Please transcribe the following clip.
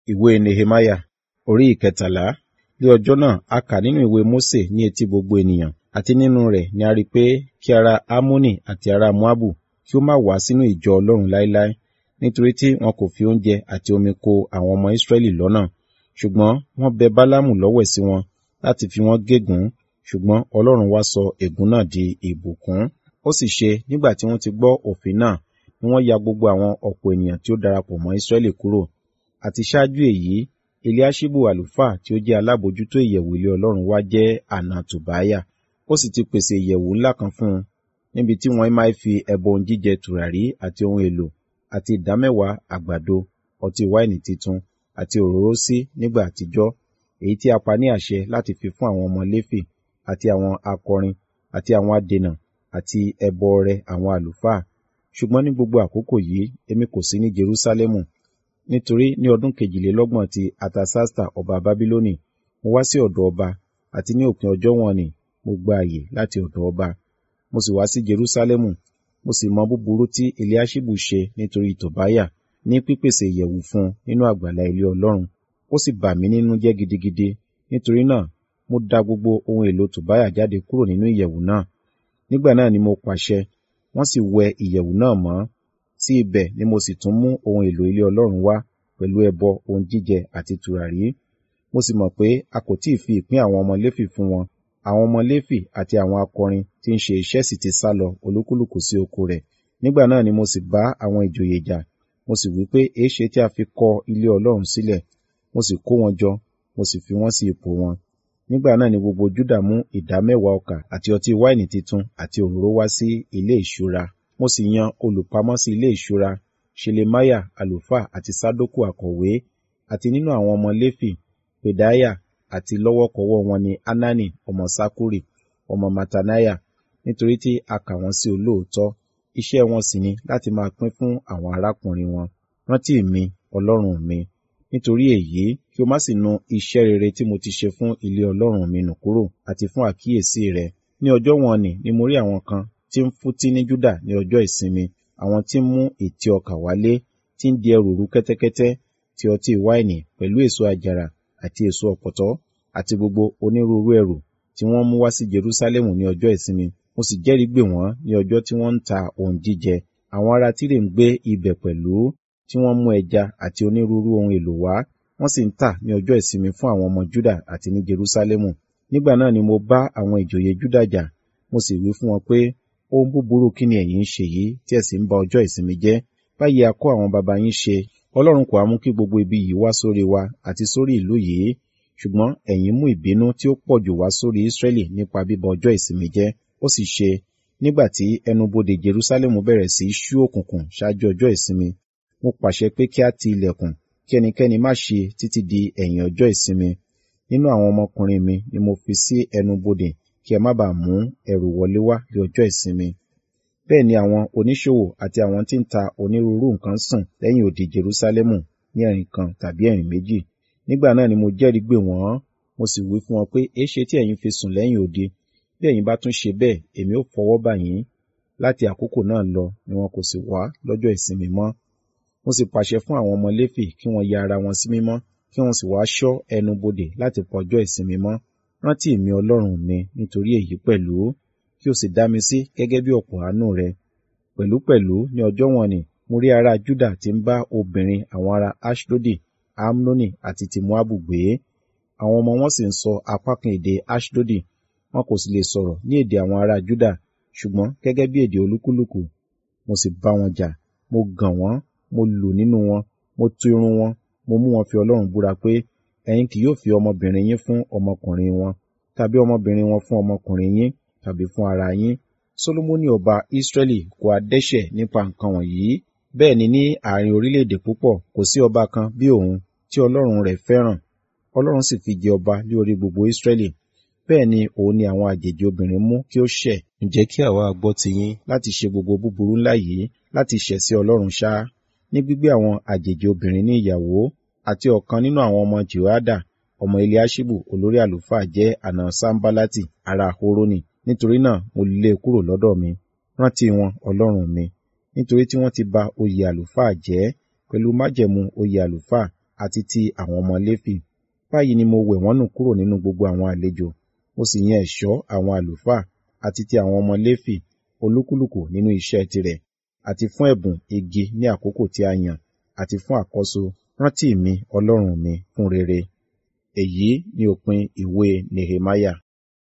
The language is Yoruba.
ìwé nehemiah orí ìkẹtàlá ní ọjọ́ náà a kà nínú ìwé mósè ní etí gbogbo ènìyàn àti nínú rẹ̀ ni a rí pé kí ará ámónì àti ará moabu kí ó má wá sínú ìjọ ọlọ́run láéláé nítorí tí wọn kò fi oúnjẹ àti omi ko àwọn ọmọ israẹli lọ́nà ṣùgbọ́n wọ́n bẹ bálámù lọ́wẹ̀ sí wọn láti fi wọ́n gégùn ṣùgbọ́n ọlọ́run wá sọ ègún náà di ìbùkún ó sì ṣe nígbà tí wọ́n ti gbọ́ òfin náà ni wọ́n ya gbogbo àwọn ọ̀pọ̀ ènìyàn tí ó darapọ̀ mọ́ israẹli kúrò àti ṣáájú èyí eliaṣibu àlùfáà tí ó jẹ́ alábòjútó ìyẹ̀wù ilé ọlọ́run wá jẹ́ àna tòbáyà ó sì ti pèsè ìyẹ̀wù ńlá kan fún un níbi tí wọ́n máa fi ẹbọ ohun jíjẹ tùràrí àti ohun èlò àti ìdámẹ́wàá àgbàdo ọtí wáìnì titun àti òróró sí nígbà àtijọ́ èyí tí a pa ní àṣẹ láti fi fún àwọn ọmọ léfì àti àwọn akọrin àti àwọn adènà àti ẹbọ ọrẹ àwọn àlùfáà ṣùgbọ́n ní gbogbo àkókò yìí èmi kò sí ní jerúsálẹ́mù nítorí ní ọdún kejìlélọ́gbọ̀n ti atasasta ọba bábílónì mo wá sí ọ̀dọ̀ ọba àti ní òpin ọjọ́ wọn ni mo gba àyè láti ọ̀dọ̀ ọba mo sì wá sí jerúsálẹ́mù mo sì mọ búburú tí eliaṣibu ṣe nítorí tòbáyà ní pípèsè ìyẹ̀wù fún un nínú àgbàlá ilé ọlọ́run ó sì bà mí nínú jẹ́ gidigidi nítorí náà mo da gbogbo ohun èlò tòbáyà jáde kúrò nínú ìyẹ̀wù náà nígbà náà ni mo pàṣẹ wọ́n sì wẹ ìyẹ̀wù náà mọ́ sí ibẹ̀ ni mo sì tún mú ohun èlò ilé ọlọ́run wá pẹ̀lú ẹbọ ohun jíjẹ àti tùràrí mo sì mọ̀ pé a kò tíì fi ìpín àwọn ọmọ léfì fún wọn àwọn ọmọ léfì àti àwọn akọrin tí ń ṣe iṣẹ́ sì ti sá lọ olúkúlùkù sí oko rẹ̀ nígbà náà ni mo sì bá àwọn ìjòyè jà mo sì wí pé èéṣe tí a fi kọ ilé ọlọ́run sílẹ̀ mo sì kó wọn jọ mo sì fi wọ́n sí ipò wọn nígbà náà ni gbogbo júdà mú ìdá mẹ́wàá ọkà àti ọtí wáìnì titun àti òróró wá sí ilé ìṣúra mo sì yan olùpamọ́ sí ilé ìṣúra ṣelemaya àlùfáà àti sádókù àkọ̀wé àti nínú àwọn ọmọ léfì pedaya àti lọ́wọ́kọ́wọ́ wọn ni anani ọmọ sakuri ọmọ matanaya nítorí tí a kà wọ́n sí olóòótọ́ iṣẹ́ wọn sì ni láti máa pín fún àwọn arákùnrin wọn rántí mi ọlọ́run mi nítorí èyí kí o má sì nu iṣẹ́ rere tí mo ti ṣe fún ilé ọlọ́run mi nù kúrò àti fún àkíyèsí rẹ ní ọjọ́ wọn ni ni mo rí àwọn kan tí ń fútí ní júdà ní ọjọ́ ìsinmi àwọn tí ń mú ètí ọkà wálé tí ń di ẹrù rú kẹ́tẹ́kẹ́tẹ́ ti ọtí wáìnì pẹ̀lú èso àjàrà àti èso ọ̀pọ̀tọ́ àti gbogbo onírúurú ẹrù tí wọ́n mú wá sí Jerúsálẹ́mù ní ọjọ́ ìsinmi mo sì jẹ́rìí gbè wọ́n ní ọjọ́ tí wọ́n ń ta ohun jíjẹ àwọn ará Tírè ń gbé ibẹ̀ pẹ̀lú tí wọ́n mú ẹja àti onírúurú ohun èlò wá wọ́n sì ń tà ní ọjọ́ ìsinmi fún àwọn ọmọ Júdà àti ní Jerúsálẹ́mù nígbà náà ni mo bá àwọn ìjòyè Júdà jà mo sì wí fún wọn pé ohun búburú kí ni ẹ̀yin ń ṣe yìí tí ẹ sì ń ba ọjọ́ ìsinmi jẹ́ báyìí a kọ́ àwọn baba yín ṣe Ọlọ́run kò á mú kí gbogbo ibi yìí wá sórí wa àti sórí ìlú yìí ṣùgbọ́n ẹ̀yin mú ìbínú tí ó pọ̀ jù wá sórí Ísírẹ́lì nípa bíba ọjọ́ ìsinmi jẹ́ ó sì ṣe nígbà tí ẹnubodè Jerúsálẹ́mù bẹ̀rẹ̀ sí í ṣú òkùnkùn ṣáájú ọjọ́ ìsinmi mo pàṣẹ pé kí a ti ilẹ̀kùn kí ẹnikẹ́ni má ṣe títí di ẹ̀yìn ọjọ́ ìsinmi nínú àwọn ọmọkùnrin mi ni mo fi sí ẹnubodè kí ẹ má bàa mú ẹrù wọlé wá ní ọjọ́ ìsinmi bẹ́ẹ̀ ni àwọn oníṣòwò àti àwọn tí ń ta onírúurú nǹkan sùn lẹ́yìn odi Jerúsálẹ́mù ní ẹ̀rìn kan tàbí ẹ̀rìn méjì nígbà náà ni mo jẹ́rìí gbè wọ́n mo sì wí fún wọn pé èéṣe tí ẹ̀yin fi sùn lẹ́yìn odi bí ẹ̀yin bá tún ṣe bẹ́ẹ̀ èmi ó fọwọ́ bà yín láti àkókò náà lọ ni wọn kò sì wá lọ́jọ́ ìsinmi mọ́ mo sì pàṣẹ fún àwọn ọmọ Léfì kí wọ́n ya ara wọn sí mímọ́ kí wọ́n sì wá ṣọ́ ẹnu bodè láti pa ọjọ́ ìsinmi mọ́ rántí mi Ọlọ́run mi nítorí èyí pẹ̀lú kí o sì dá mi sí gẹ́gẹ́ bí ọ̀pọ̀ àánú rẹ pẹ̀lúpẹ̀lú ní ọjọ́ wọn ni mo rí ará Júdà tí ń bá obìnrin àwọn ará Ashdodi Amnoni àti ti Moabu gbé àwọn ọmọ wọn sì ń sọ apá kan èdè Ashdodi wọn kò sì lè sọ̀rọ̀ ní èdè àwọn ará Júdà ṣùgbọ́n gẹ́gẹ́ bí èdè olúkúlùkù mo sì bá wọn jà mo gàn wọ́n mo lù nínú wọn mo tú irun wọn mo mú wọn fi Ọlọ́run búra pé ẹ̀yin kì yóò fi ọmọbìnrin yín fún ọmọkùnrin wọn tàbí ọmọbìnrin wọn fún ọmọkùnrin yín tàbí fún ara yín Solomoni ọba Israẹli kò á dẹ́ṣẹ̀ nípa nǹkan wọ̀nyí bẹ́ẹ̀ ni ní àárín orílẹ̀-èdè púpọ̀ kò sí ọba kan bí òun tí Ọlọ́run rẹ̀ fẹ́ràn Ọlọ́run sì fi jẹ ọba lé orí gbogbo Israẹli bẹ́ẹ̀ ni òun ni àwọn àjèjì obìnrin mú kí ó ṣẹ̀ ǹjẹ́ kí àwa gbọ́ tiyín láti ṣe gbogbo búburú ńlá yìí láti ṣẹ̀ sí Ọlọ́run ṣá ní gbígbé àwọn àjèjì obìnrin ní ìyàwó àti ọ̀kan nínú àwọn ọmọ Jehoiada ọmọ Eliaṣibu olórí àlùfáà jẹ́ àna Sanbalati ará Horoni nítorí náà mo lé e kúrò lọ́dọ̀ mi rántí wọn Ọlọ́run mi nítorí tí wọ́n ti ba oyè àlùfáà jẹ́ pẹ̀lú májẹ̀mú oyè àlùfáà àti ti àwọn ọmọ Léfì. Báyìí ni mo wẹ̀ wọ́n nù kúrò nínú gbogbo àwọn àlejò, mo sì yan ẹ̀ṣọ́ àwọn àlùfáà àti ti àwọn ọmọ Léfì olúkúlùkù nínú iṣẹ́ tirẹ̀, àti fún ẹ̀bùn igi ní àkókò tí a yàn, àti fún àkọ́so rántí mi Ọlọ́run mi fún rere. Èyí ni òpin ìwé Nehemiah.